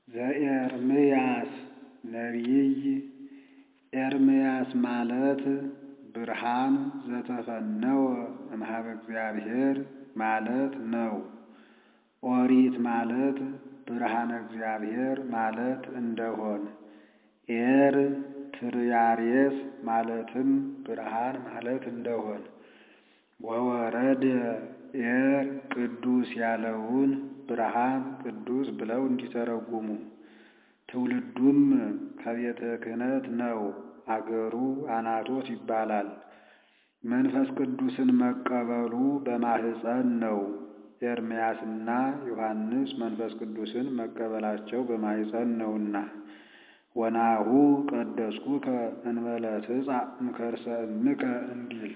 ዘኤርምያስ ነቢይ ኤርምያስ ማለት ብርሃን ዘተፈነወ እምኀበ እግዚአብሔር ማለት ነው። ኦሪት ማለት ብርሃነ እግዚአብሔር ማለት እንደሆን ኤር ትርያሬስ ማለትም ብርሃን ማለት እንደሆን ወወረደ ኤር ቅዱስ ያለውን ብርሃን ቅዱስ ብለው እንዲተረጉሙ ትውልዱም ከቤተ ክህነት ነው። አገሩ አናቶት ይባላል። መንፈስ ቅዱስን መቀበሉ በማህፀን ነው። ኤርምያስና ዮሐንስ መንፈስ ቅዱስን መቀበላቸው በማህፀን ነውና ወናሁ ቀደስኩከ እንበለ ትጻእ እምከርሰ እምከ እንዲል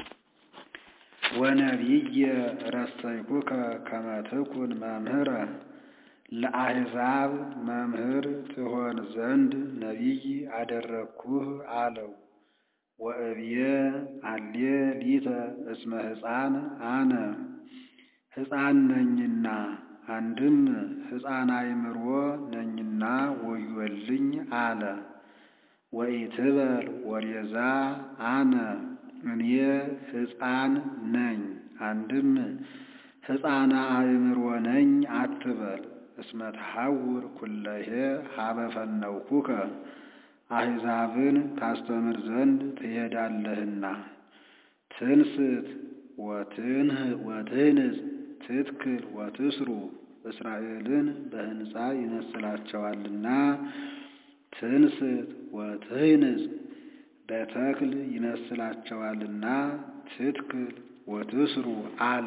ወነቢየ ረሰይኩከ ከመ ትኩን መምህረ ለአሕዛብ መምህር ትሆን ዘንድ ነቢይ አደረግኩህ አለው። ወእብየ አሌ ሊተ እስመ ሕፃን አነ ሕፃን ነኝና አንድም ሕፃን አእምሮ ነኝና ወዮልኝ አለ። ወኢትበል ወሬዛ አነ እኔ ሕፃን ነኝ አንድም ሕፃነ አእምሮ ነኝ አትበል። እስመ ተሐውር ኩለሄ ሀበ ፈነውኩከ አሕዛብን ታስተምር ዘንድ ትሄዳለህና። ትንስት ወትህንጽ ትትክል ወትስሩ እስራኤልን በሕንፃ ይመስላቸዋልና ትንስት ወትህንጽ በተክል ይመስላቸዋልና ትትክል ወትስሩ አለ።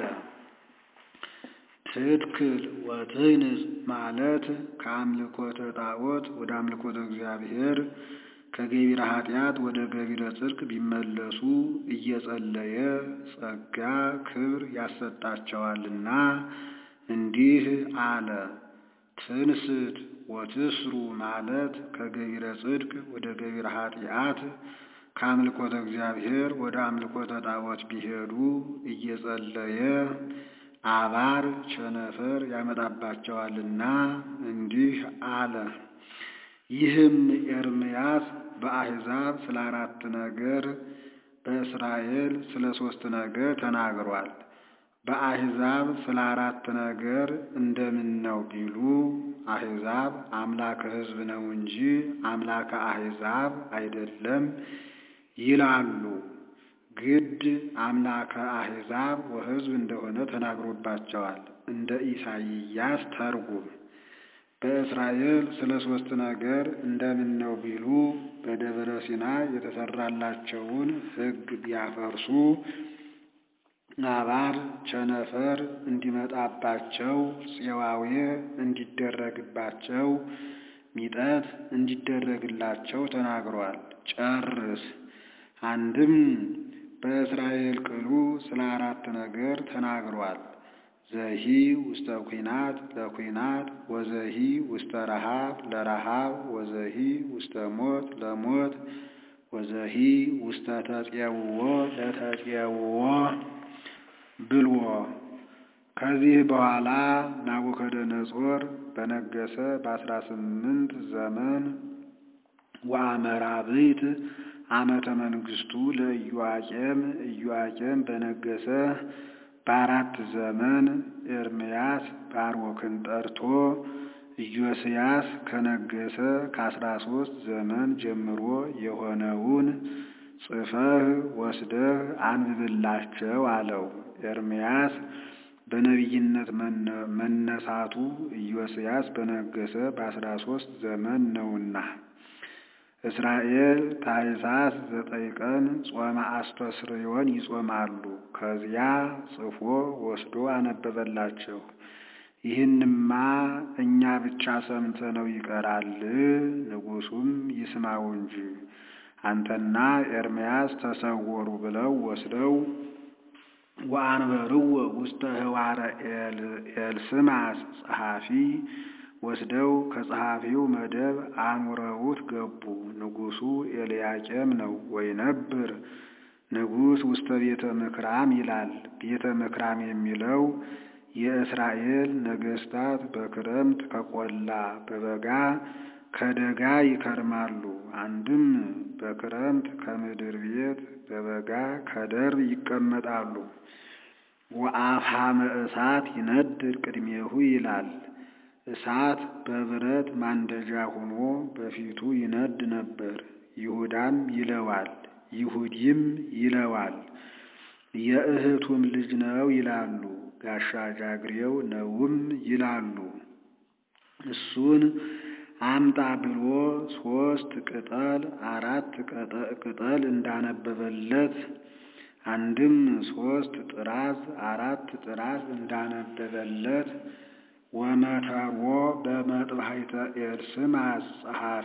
ትትክል ወትህንጽ ማለት ከአምልኮተ ጣዖት ወደ አምልኮተ እግዚአብሔር ከገቢረ ኃጢአት ወደ ገቢረ ጽድቅ ቢመለሱ እየጸለየ ጸጋ ክብር ያሰጣቸዋልና እንዲህ አለ። ትንስት ወትስሩ ማለት ከገቢረ ጽድቅ ወደ ገቢረ ኃጢአት ከአምልኮተ እግዚአብሔር ወደ አምልኮተ ጣዖት ቢሄዱ እየጸለየ አባር ቸነፈር ያመጣባቸዋልና እንዲህ አለ። ይህም ኤርምያስ በአሕዛብ ስለ አራት ነገር በእስራኤል ስለ ሦስት ነገር ተናግሯል። በአሕዛብ ስለ አራት ነገር እንደምን ነው ቢሉ አሕዛብ አምላከ ሕዝብ ነው እንጂ አምላከ አሕዛብ አይደለም ይላሉ። ግድ አምላከ አሕዛብ ወሕዝብ እንደሆነ ተናግሮባቸዋል። እንደ ኢሳይያስ ተርጉም። በእስራኤል ስለ ሦስት ነገር እንደምን ነው ቢሉ በደብረ ሲና የተሰራላቸውን ሕግ ቢያፈርሱ አባር ቸነፈር እንዲመጣባቸው፣ ፄዋዌ እንዲደረግባቸው፣ ሚጠት እንዲደረግላቸው ተናግሯል። ጨርስ። አንድም በእስራኤል ቅሉ ስለ አራት ነገር ተናግሯል። ዘሂ ውስተ ኩናት ለኩናት ወዘሂ ውስተ ረሃብ ለረሃብ ወዘሂ ውስተ ሞት ለሞት ወዘሂ ውስተ ተፄውዖ ለተፄውዖ ብልዎ። ከዚህ በኋላ ናቡከደነጾር በነገሰ በአስራ ስምንት ዘመን ወአመራብዕት ዓመተ መንግስቱ ለኢዮአቄም ኢዮአቄም በነገሰ በአራት ዘመን ኤርምያስ ባሮክን ጠርቶ ኢዮስያስ ከነገሰ ከአስራ ሦስት ዘመን ጀምሮ የሆነውን ጽፈህ ወስደህ አንብብላቸው አለው። ኤርምያስ በነቢይነት መነሳቱ ኢዮስያስ በነገሰ በአስራ ሦስት ዘመን ነውና። እስራኤል ታኅሳስ ዘጠኝ ቀን ጾመ አስተስርዮን ይጾማሉ። ከዚያ ጽፎ ወስዶ አነበበላቸው። ይህንማ እኛ ብቻ ሰምተነው ይቀራል፣ ንጉሡም ይስማው እንጂ አንተና ኤርምያስ ተሰወሩ ብለው ወስደው ወአንበርዎ ውስተ ህዋረ ኤልስማስ ጸሐፊ ወስደው ከጸሐፊው መደብ አኑረውት ገቡ። ንጉሡ ኤልያቄም ነው። ወይነብር ንጉሥ ውስተ ቤተ ምክራም ይላል። ቤተ ምክራም የሚለው የእስራኤል ነገሥታት በክረምት ከቆላ በበጋ ከደጋ ይከርማሉ። አንድም በክረምት ከምድር ቤት በበጋ ከደር ይቀመጣሉ። ወአፍሃመ እሳት ይነድድ ቅድሜሁ ይላል። እሳት በብረት ማንደጃ ሆኖ በፊቱ ይነድ ነበር። ይሁዳም ይለዋል፣ ይሁዲም ይለዋል። የእህቱም ልጅ ነው ይላሉ። ጋሻ ጃግሬው ነውም ይላሉ። እሱን አምጣ ብሎ ሶስት ቅጠል አራት ቅጠል እንዳነበበለት አንድም ሶስት ጥራዝ አራት ጥራዝ እንዳነበበለት ወመተሮ በመጥባሕተ ኤልስማስ ጸሐፊ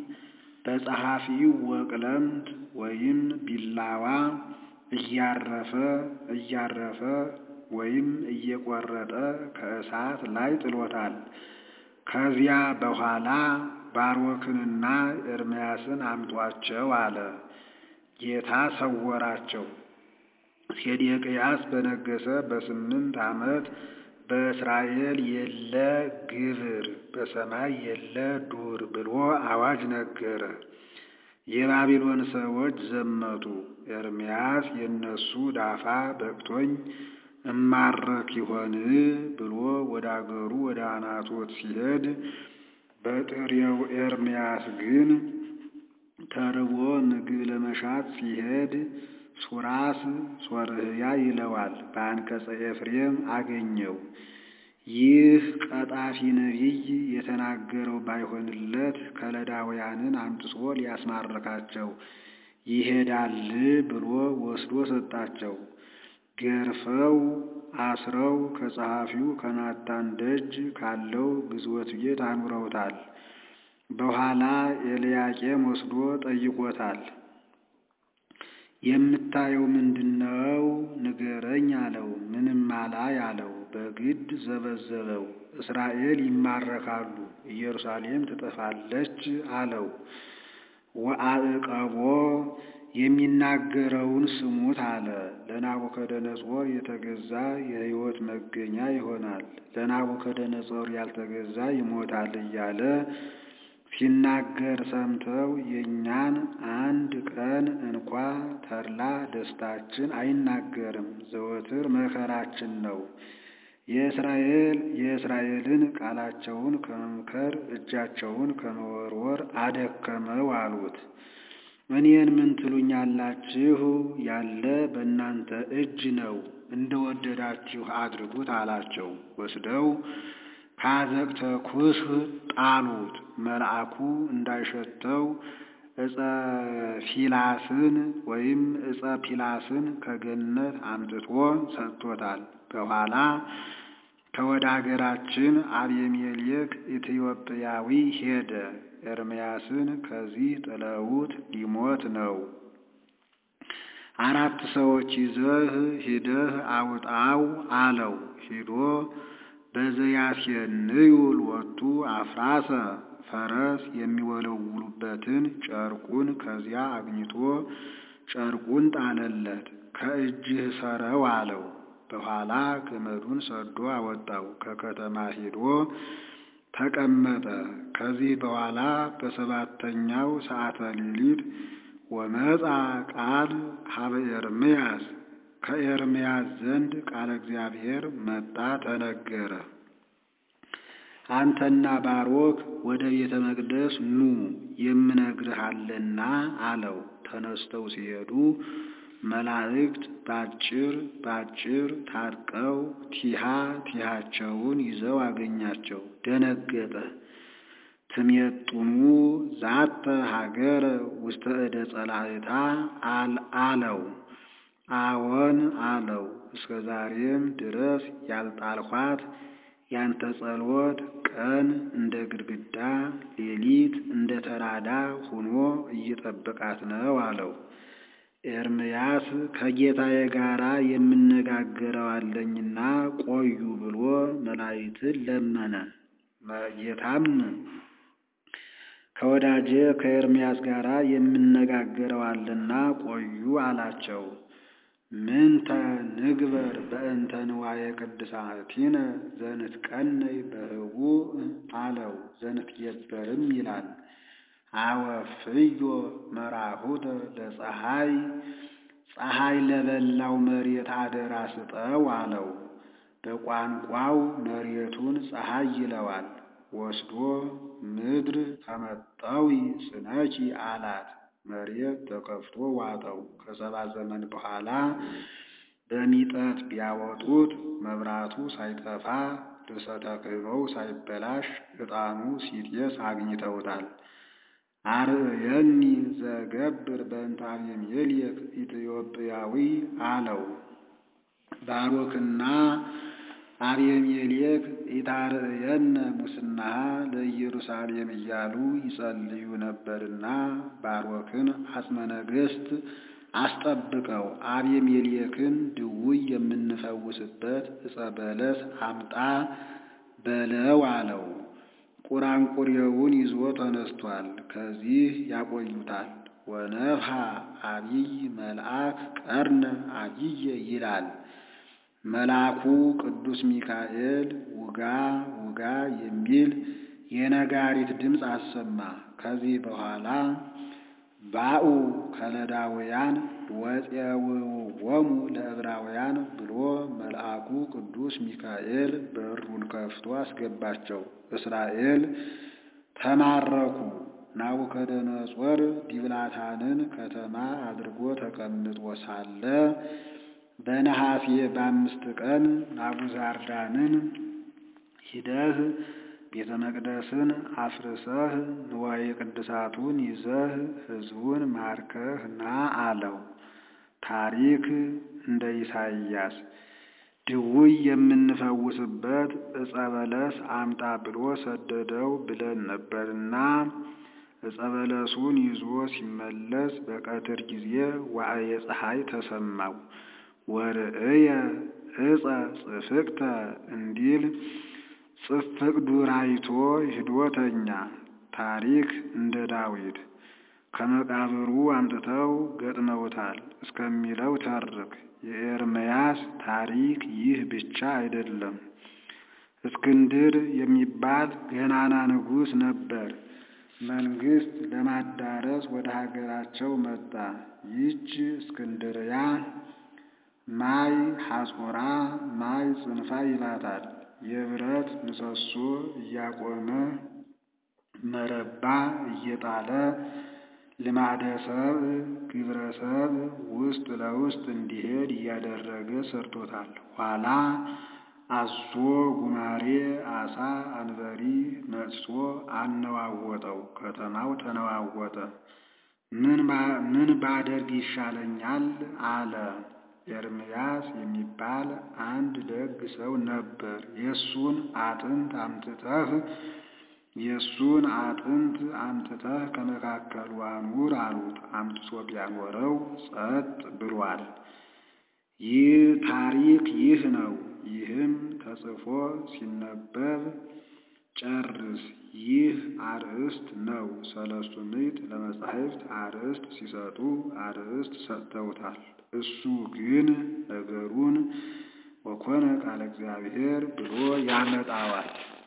በጸሐፊው ወቅለምት ወይም ቢላዋ እያረፈ እያረፈ ወይም እየቆረጠ ከእሳት ላይ ጥሎታል። ከዚያ በኋላ ባሮክንና ኤርምያስን አምጧቸው አለ። ጌታ ሰወራቸው። ሴዴቅያስ በነገሰ በስምንት ዓመት በእስራኤል የለ ግብር በሰማይ የለ ዱር ብሎ አዋጅ ነገረ። የባቢሎን ሰዎች ዘመቱ። ኤርምያስ የነሱ ዳፋ በቅቶኝ እማረክ ይሆን ብሎ ወደ አገሩ ወደ አናቶት ሲሄድ በጥሬው ኤርምያስ ግን ተርቦ ምግብ ለመሻት ሲሄድ ሱራስ ሶርህያ ይለዋል። በአንቀጸ ኤፍሬም አገኘው። ይህ ቀጣፊ ነቢይ የተናገረው ባይሆንለት ከለዳውያንን አምጥቶ ሊያስማርካቸው ይሄዳል ብሎ ወስዶ ሰጣቸው። ገርፈው አስረው ከጸሐፊው ከናታን ደጅ ካለው ግዞት ቤት አኑረውታል። በኋላ ኤልያቄም ወስዶ ጠይቆታል። የምታየው ምንድነው? ንገረኝ አለው። ምንም አላይ አለው። በግድ ዘበዘበው። እስራኤል ይማረካሉ፣ ኢየሩሳሌም ትጠፋለች አለው። ወአዕቀቦ የሚናገረውን ስሙት አለ። ለናቡከደነጾር የተገዛ የሕይወት መገኛ ይሆናል፣ ለናቡከደነጾር ያልተገዛ ይሞታል እያለ ሲናገር ሰምተው የእኛን አንድ ቀን እንኳ ተድላ ደስታችን አይናገርም፣ ዘወትር መከራችን ነው። የእስራኤል የእስራኤልን ቃላቸውን ከመምከር እጃቸውን ከመወርወር አደከመው አሉት። እኔን ምን ትሉኛላችሁ? ያለ በእናንተ እጅ ነው፣ እንደወደዳችሁ አድርጉት አላቸው። ወስደው ከአዘቅተ ኩስህ ጣሉት። መልአኩ እንዳይሸተው ዕፀ ፊላስን ወይም ዕፀ ፒላስን ከገነት አምጥቶ ሰጥቶታል። በኋላ ከወደ አገራችን አቤሜሌክ ኢትዮጵያዊ ሄደ። ኤርምያስን ከዚህ ጥለውት ሊሞት ነው። አራት ሰዎች ይዘህ ሂደህ አውጣው አለው። ሂዶ በዘያሴንዩ ሎቱ አፍራሰ ፈረስ የሚወለውሉበትን ጨርቁን ከዚያ አግኝቶ ጨርቁን ጣለለት። ከእጅህ ሰረው አለው። በኋላ ገመዱን ሰዶ አወጣው። ከከተማ ሄዶ ተቀመጠ። ከዚህ በኋላ በሰባተኛው ሰዓተ ሌሊት ወመጻ ቃል ሀበ ኤርምያስ ከኤርምያስ ዘንድ ቃለ እግዚአብሔር መጣ ተነገረ። አንተና ባሮክ ወደ ቤተ መቅደስ ኑ የምነግርህ አለና አለው። ተነስተው ሲሄዱ መላእክት ባጭር ባጭር ታጥቀው ቲሃ ቲሃቸውን ይዘው አገኛቸው። ደነገጠ። ትሜጡኑ ዛተ ሀገረ ውስተ እደ ጸላእታ አለው። አዎን አለው። እስከ ዛሬም ድረስ ያልጣልኋት ያንተ ጸሎት ቀን እንደ ግድግዳ ሌሊት እንደ ተራዳ ሆኖ እየጠበቃት ነው አለው። ኤርምያስ ከጌታዬ ጋራ የምነጋገረው አለኝና ቆዩ ብሎ መላእክትን ለመነ። ጌታም ከወዳጄ ከኤርምያስ ጋራ የምነጋገረው አለና ቆዩ አላቸው። ምንተ ንግበር በእንተ ንዋየ ቅድሳቲነ ዘንትቀነይ በህቡዕ አለው። ዘንትገበርም ይላል። አወፍዮ መራሁተ ለፀሐይ ፀሐይ ለበላው መሬት አደራ ስጠው አለው። በቋንቋው መሬቱን ፀሐይ ይለዋል። ወስዶ ምድር ተመጠዊ ስነኪ አላት። መሬት ተከፍቶ ዋጠው። ከሰባ ዘመን በኋላ በሚጠት ቢያወጡት መብራቱ ሳይጠፋ ልብሰ ተክህኖው ሳይበላሽ ዕጣኑ ሲጤስ አግኝተውታል። አርእየኒ ዘገብር በእንተ አቤሜሌክ ኢትዮጵያዊ አለው። ባሮክና አቤሜሌክ ኢታርእየነ ሙስናሃ ለኢየሩሳሌም እያሉ ይጸልዩ ነበርና ባሮክን አጽመ ነገሥት አስጠብቀው አቤሜሌክን ድውይ የምንፈውስበት ዕፀ በለስ አምጣ በለው አለው። ቁራንቁሬውን ይዞ ተነስቷል። ከዚህ ያቆዩታል። ወነፍሐ አቢይ መልአክ ቀርነ አቢየ ይላል። መልአኩ ቅዱስ ሚካኤል ውጋ ውጋ የሚል የነጋሪት ድምፅ አሰማ። ከዚህ በኋላ ባኡ ከለዳውያን ወፄውዎሙ ለዕብራውያን ብሎ መልአኩ ቅዱስ ሚካኤል በሩን ከፍቶ አስገባቸው። እስራኤል ተማረኩ። ናቡከደነጾር ዲብላታንን ከተማ አድርጎ ተቀምጦ ሳለ በነሐሴ በአምስት ቀን ናቡዛርዳንን ሂደህ ቤተ መቅደስን አፍርሰህ ንዋየ ቅድሳቱን ይዘህ ሕዝቡን ማርከህ ና አለው። ታሪክ እንደ ኢሳይያስ ድውይ የምንፈውስበት ዕፀ በለስ አምጣ ብሎ ሰደደው ብለን ነበርና ዕፀ በለሱን ይዞ ሲመለስ በቀትር ጊዜ ዋዕየ ፀሐይ ተሰማው። ወርእየ ዕፀ ጽፍቅተ እንዲል ጽፍቅ ዱር አይቶ ሂዶ ተኛ። ታሪክ እንደ ዳዊት ከመቃብሩ አምጥተው ገጥመውታል እስከሚለው ተርክ። የኤርምያስ ታሪክ ይህ ብቻ አይደለም። እስክንድር የሚባል ገናና ንጉሥ ነበር። መንግሥት ለማዳረስ ወደ ሀገራቸው መጣ። ይህች እስክንድርያ ማይ ሐጾራ ማይ ጽንፋ ይላታል። የብረት ምሰሶ እያቆመ መረባ እየጣለ ልማደ ሰብእ ግብረ ሰብእ ውስጥ ለውስጥ እንዲሄድ እያደረገ ሰርቶታል። ኋላ አዞ ጉማሬ አሳ አንበሪ ነጥሶ አነዋወጠው። ከተማው ተነዋወጠ። ምን ባደርግ ይሻለኛል አለ። ኤርምያስ የሚባል አንድ ደግ ሰው ነበር። የእሱን አጥንት አምጥተህ የእሱን አጥንት አምጥተህ ከመካከሉ አኑር አሉት። አምጥቶ ቢያኖረው ጸጥ ብሏል። ይህ ታሪክ ይህ ነው። ይህም ተጽፎ ሲነበብ ጨርስ። ይህ አርእስት ነው። ሰለስቱ ምዕት ለመጻሕፍት አርእስት ሲሰጡ አርእስት ሰጥተውታል። እሱ ግን ነገሩን ወኮነ ቃለ እግዚአብሔር ብሎ ያመጣዋል።